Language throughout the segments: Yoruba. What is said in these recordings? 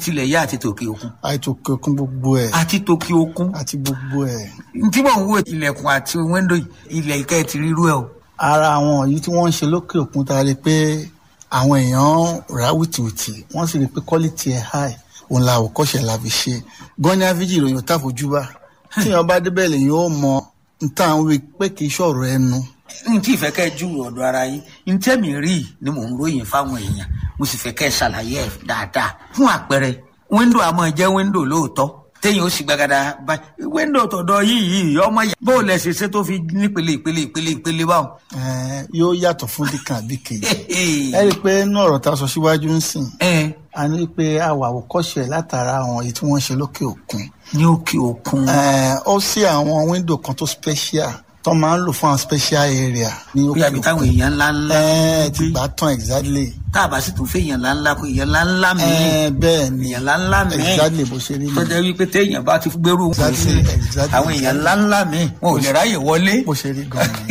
tilẹ̀ yá àti tòkè òkun àìtò kankan gbogbo ẹ̀ àti tòkè òkun àti gbogbo ẹ̀. tí mò ń wo ilẹ̀kùn àti wíńdò yìí, ilẹ̀ ìkẹ́ ti rírú ẹ̀ o. ara àwọn yìí tí wọ́n ń ṣe lókè òkun ta rí i pé àwọn èèyàn rà wìtìwìtì wọ́n sì rí i pé quality ẹ̀ high òun la àwòkọ́ṣe la fi ṣe gan ni aviji ìròyìn tá fojú bá tí èèyàn bá débẹ̀ lèyìn ó mọ n tá à ń wí pé kì í ṣọ̀rọ̀ ẹnu n tí ìfẹ́ kẹ́ ju ọ̀dọ̀ ara yín n tẹ́mi rí i ni mò ń ròyìn fáwọn èèyàn mo sì fẹ́ kẹ́ ṣàlàyé ẹ̀ dáadáa fún àpẹẹrẹ wíńdò àmọ́ jẹ́ wíńdò lóòótọ́ téèyàn ó sì gbàgàdà báyìí wíńdò tọ̀dọ̀ yìí yìí ọmọ yà bó o lẹ̀ ṣe ṣe tó fi nípele ìpele ìpele ìpele báwọn. Eh, yóò yàtọ̀ fún dìkan àbí kejì ẹ rí i pé inú ọ̀rọ̀ tá a sọ síwájú ń sìn ẹ a ní pé a wà àwòkọ́ṣe ẹ̀ látara àwọn èyí tí wọ́n ṣe lókè òkun ní òkè òkun Eh, ó sí àwọn wíńdò kan tó special tó máa ń lò fún àwọn special area ní bí òkè àbí táwọn òkun èèyàn ńlá ńlá ẹ ti gbà tán exactly tá a bá sì tún fẹ́ èèyàn ńlá ńlá kó èèyàn ńlá ńlá mi ẹ bẹ́ẹ̀ ni èèyàn ńlá ńlá mi exactly bó ṣe rí tó ni jẹ́ wípé téèyàn bá ti gbérù wọn Exactly, sí exactly, àwọn èèyàn ńlá ńlá mi wọn ò lè ráyè wọlé. bó ṣe rí gan ni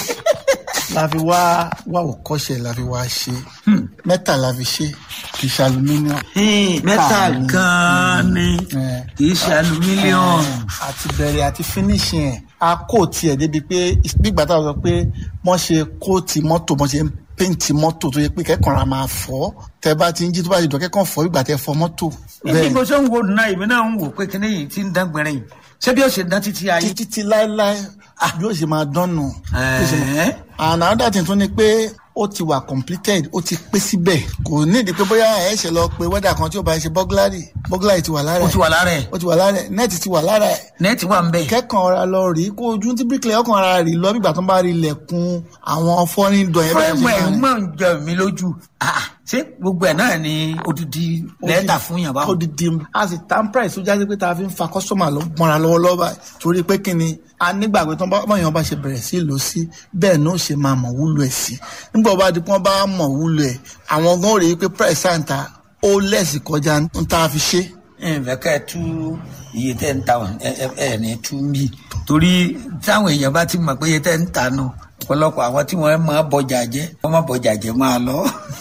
la fi wá wá òkọ́ṣe la fi wá ṣe mẹ́ta la fi ṣe kì í ṣe aluminium mẹ́ta Káàní. gan-an ni Eh. kì í ṣe alumílíọ̀nù. àti bẹ̀rẹ̀ àti finishing ẹ̀ a kò tiẹ̀ débi pé nígbà tá a sọ pé wọ́n ṣe kóòtì mọ́tò wọ́n ṣe ń péǹtì mọ́tò tó yẹ pé kẹ́kọ̀ọ́ ra máa fọ́ tẹ bá ti ń jí tó bá ti dùn kẹ́kọ̀ọ́ fọ́ ìgbà tẹ fọ́ mọ́tò ibi bó ṣe ń wo náà èmi náà ń wò pé kíní yìí ti ń dán gbẹ̀rẹ̀ yìí ṣé bí ó ṣe dán títí ayé. títí tí láéláé yóò ṣe máa dánù. Yóò ṣe máa- Ẹ̀ẹ́. and another thing tún ni pé ó ti wà completed ó ti pé síbẹ̀ kò ní ìdí pé bóyá ẹ̀ ṣe lọ pé wẹ́dà kan tí ó bá ṣe burglary burglary ti wà lára ó ẹ̀ ti wà lára ẹ̀ ó ti wà lára ẹ̀ nẹ́ẹ̀tì ti wà lára ẹ̀ nẹ́ẹ̀tì wà ń bẹ̀. kẹ́kàn ọ̀ra lọ rí kó ojú tí bíríkìlẹ̀ ọkàn ara rí lọ bígbà tó ń bá rí ilẹ̀kùn àwọn fọ́nrín dọ̀ yẹn fúrẹ́mù ẹ̀ máa ń- mọ̀ ń jọ mí lójú Ah, ṣé gbogbo ẹ̀ náà ni odidi lẹ́tà fún yàn báwọn. odidi a sì tan price tó jáde pé tá a fi ń fa customer lọ mọ́ra lọ́wọ́lọ́wọ́ báyìí torí pé kí ni a nígbàgbé tó ń bá báyọ̀ bá ṣe bẹ̀rẹ̀ sí lò sí bẹ́ẹ̀ náà ṣe máa mọ̀ wúlò ẹ̀ sí nígbà wọ́n bá di pé wọ́n bá mọ̀ wúlò ẹ̀ àwọn gan rèé pé price àǹtà ó lẹ́sì kọjá ń tá a fi ṣe ǹfẹ̀ kẹ́ ẹ tú iye tẹ́ ń ta wọn ẹ ẹ ẹ ní tú mí torí táwọn èèyàn bá ti mọ̀ pé iye tẹ́ ń ta nù ọ̀pọ̀lọpọ̀ àwọn tí wọ́n máa bọjà jẹ́ wọ́n máa bọjà jẹ́ máa lọ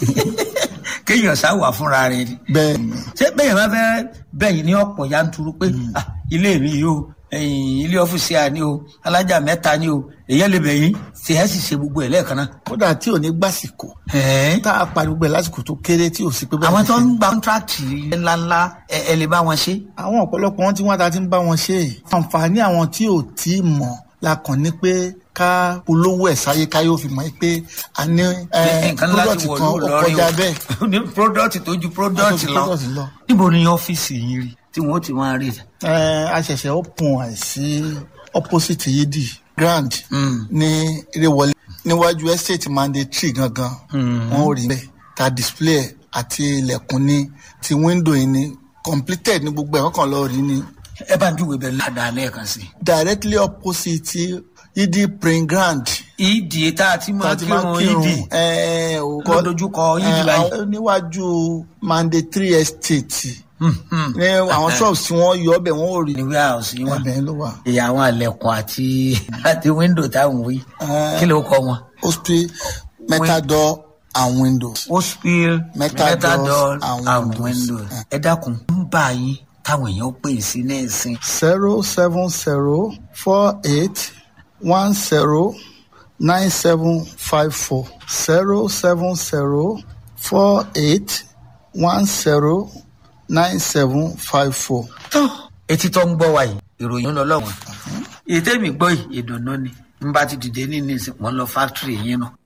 kéèyàn sáwà fúnra rẹ̀ ni bẹ́ẹ̀ ni ṣé bẹ́ẹ̀ bá fẹ́ bẹ́yìn ní ọ̀pọ̀ yanturu pé ah, ilé mi yìí o ẹ̀yìn ilé ọ́fíìsì à ní o alájà mẹ́ta ní o èyàn lè bẹ̀yìn tí ẹ sì ṣe gbogbo ẹ̀ lẹ́ẹ̀kan náà. kódà tí ò ní gbàsìkò Ẹ̀ẹ́. tá a pariwo gbẹ lásìkò tó kéré tí ò sí pé bẹ́ẹ̀ àwọn ni tó ṣe. ń gba kọ́ńtrákì ńláńlá ẹ ẹ lè bá wọn ṣe. àwọn ọ̀pọ̀lọpọ̀ wọn tí wọ́n ta ti ń bá wọn ṣe é àǹfààní àwọn tí ò tí ì mọ̀ la kàn ní pé ká polówó ẹ̀ sáyé ká yóò fi mọ̀ pé a ní eh, nǹkan láti product wọ̀ kan ó lóòrìn kọjá bẹ́ẹ̀ o ní product tó ju product Ó ju lọ product lọ. níbo ni ọ́fíìsì yín rí tí wọ́n ti máa rí rẹ̀. Eh, a ṣẹ̀ṣẹ̀ open ẹ̀ sí opposite yidi grand ní ìrẹ̀wọlé níwájú estate mandatory gangan wọ́n ò rí bẹ́ẹ̀ ta display ẹ̀ àti ilẹ̀kùn ní ti window yìí ní completed ní gbogbo ẹ̀ wọ́n kàn lọ rí ní ẹ bá ń júwèé bẹ́ẹ̀ ládàá lẹ́ẹ̀kan sí directly opposite yidi praying ground. i. ìdí tá a ti máa tàti máa kírun kírun ìdí ẹ ò Ló dojúkọ yídì ẹ, báyìí. àwọn- níwájú mandatory estate ní àwọn shops tí wọ́n yọ ọbẹ̀ wọ́n ò rí ní warehouse yín wà. ẹbẹ̀ ló wà. ìyá àwọn àlẹ̀kùn àti àti window táwọn wí Eh. kí ló kọ wọn. hospital metal door and windows. hospital Metal metal doors door and and windows. windows. ẹ dákun ń bá yín táwọn èèyàn pè sí ní ìsìn. zero seven zero four eight one zero nine seven five four zero seven zero four eight one zero nine seven five four. tó etí tó ń gbọ́ wa yìí ìròyìn ń lọ lọ́wọ́ ètè mi gbọ́ yìí ìdùnnú ni n bá ti dìde ní nísìn wọ́n lọ fáktírì yín nù